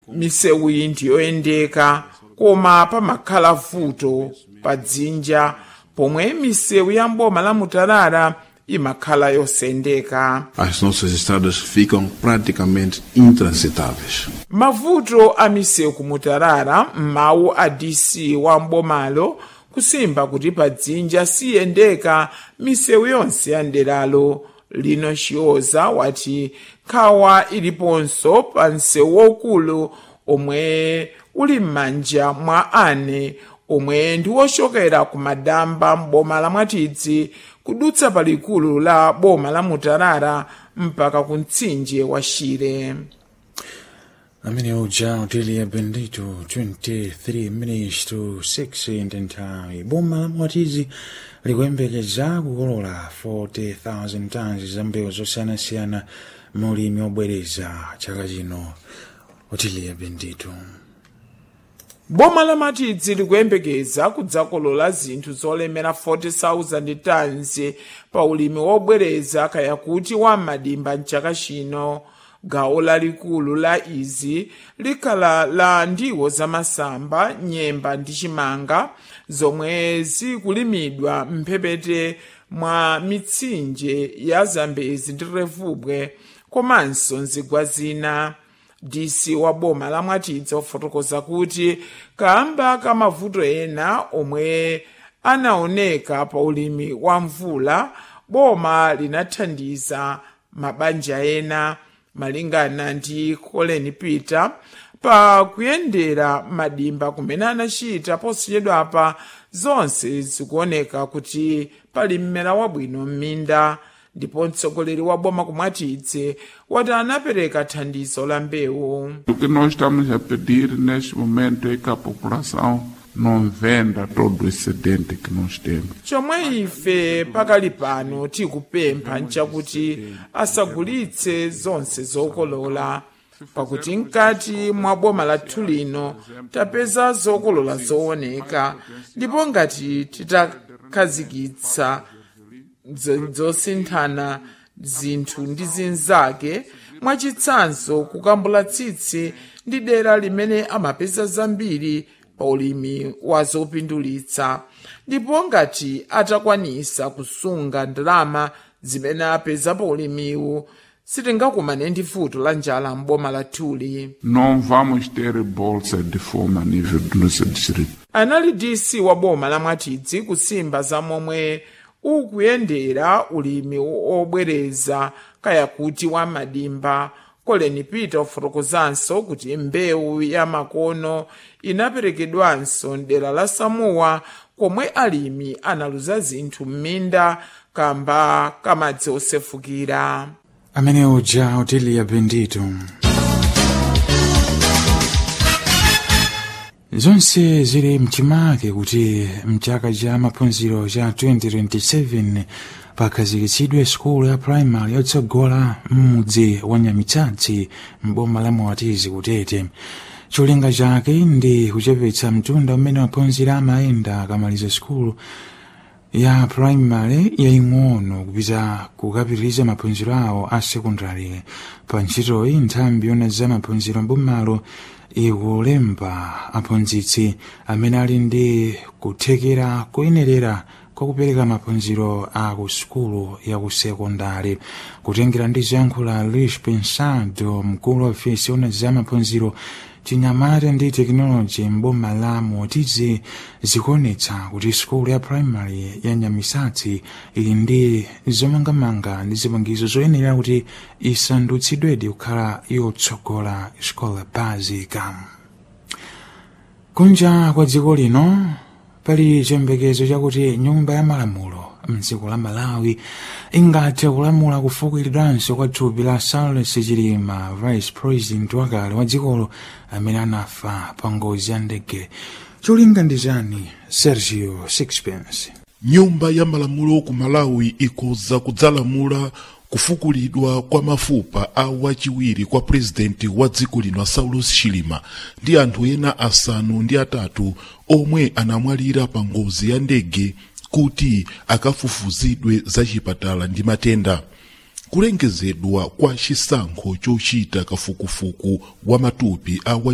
misewu iyi ndiyoyendeka koma pamakhala vuto pa dzinja pomwe misewu ya mboma la mutarara imakhala yosendeka As nossas estradas ficam praticamente intransitáveis. mavuto a misewu ku mutarara m'mawu a dc wa mbomalo kusimba kuti pa dzinja siyendeka misewu yonse ya nderalo lino chiyoza wati nkhawa iliponso pa msewu waukulu omwe uli m'manja mwa ane omwe ndi wochokera ku madamba m'boma la mwatidzi kudutsa palikulu la boma la mutarara mpaka ku mtsinje wa shire amene uja utilia bendito 23 minutes to 6 ndi nthawi boma la mwatizi likuyembekeza kukolola 40,000 tons za mbewu zosiyanasiyana mu ulimi obwereza chaka chino utilia bendito boma la matidzi likuyembekeza kudzakolola zinthu zolemera 40,000 tons pa ulimi wobwereza kaya kuti wa madimba mchaka chino gawo lalikulu la izi likhala la ndiwo zamasamba nyemba ndi chimanga zomwe zikulimidwa mphepete mwa mitsinje ya zambezi ndi revubwe komanso nzigwa zina dc wa boma la mwatidzi wafotokoza kuti kamba ka mavuto ena omwe anaoneka pa ulimi wa mvula boma linathandiza mabanja ena malingana ndi colin peter pa kuyendera madimba kumene anachita posachedwapa zonse zikuoneka kuti pali mmera wabwino m'minda ndipo mtsogoleri wa boma kumwatidzi wati anapereka thandizo la mbewu O que nós estamos a pedir neste momento é que a população não venda todo o excedente que nós temos. chomwe ife pakali pano tikupempha nchakuti asagulitse zonse zokolola pakuti mkati mwa boma lathu lino tapeza zokolola zooneka ndipo ngati titakhazikitsa zo- zosinthana zinthu ndi zinzake mwachitsanzo kukambula tsitsi ndi dera limene amapeza zambiri pa ulimi wa zopindulitsa ndipo ngati atakwanisa kusunga ndalama zimene apeza pa ulimiwu sitingakumane ndi vuto la njala m'boma lathuli Não vamos ter bolsa de fome a nível do nosso distrito. anali dc wa boma la mwatidzi kusimba za momwe ukuyendera ulimi obwereza kaya kuti wa madimba colin peter ufotokozanso kuti mbewu ya makono inaperekedwanso mdera la samuwa komwe alimi analuza zinthu m'minda kamba kamadzi osefukira amene uja utilia bendito zonse zili mchimake kuti mchaka cha maphunziro cha 2027 pakhazikitsidwe skulu ya primary yotsogola m'mudzi wa nyamitsatsi m'boma la mwatizi kutete cholinga chake ndi kuchepetsa mtunda umene maphunziro amayenda akamaliza skulu ya primary yaing'ono kupita kukapitiriza maphunziro awo a sekondari pa ntchitoyi nthambi yona za maphunziro mbomalo ikulemba aphunzitsi amene ali ndi kuthekera kuyenerera kwakupereka maphunziro a ku sukulu ya ku sekondari kutengera ndi zoyankhula luis pensado mkulu wa ofesi yona za maphunziro chinyamata ndi tekinoloji mboma la motizi zikuonetsa kuti sukulu ya primary ya nyamisatsi ili ndi zomangamanga ndi zipangizo zoyenera kuti isandutsidwedi kukhala yotsogola scola basic kunja kwa dziko lino pali chiyembekezo chakuti nyumba ya malamulo mdziko la malawi ingathe kulamula kufukulidwanso kwa thupi la saulos chilima vice president wakale wa dzikolo amene anafa pa ngozi ya ndege cholinga ndi chani sergio sixpence nyumba ya malamulo ku malawi ikhoza kudzalamula kufukulidwa kwa mafupa a wachiwiri kwa purezidenti wa dziko lino saulos chilima ndi anthu ena asanu ndi atatu omwe anamwalira pa ngozi ya ndege kuti akafufuzidwe za chipatala ndi matenda kulengezedwa kwa chisankho chochita kafukufuku wa matupi a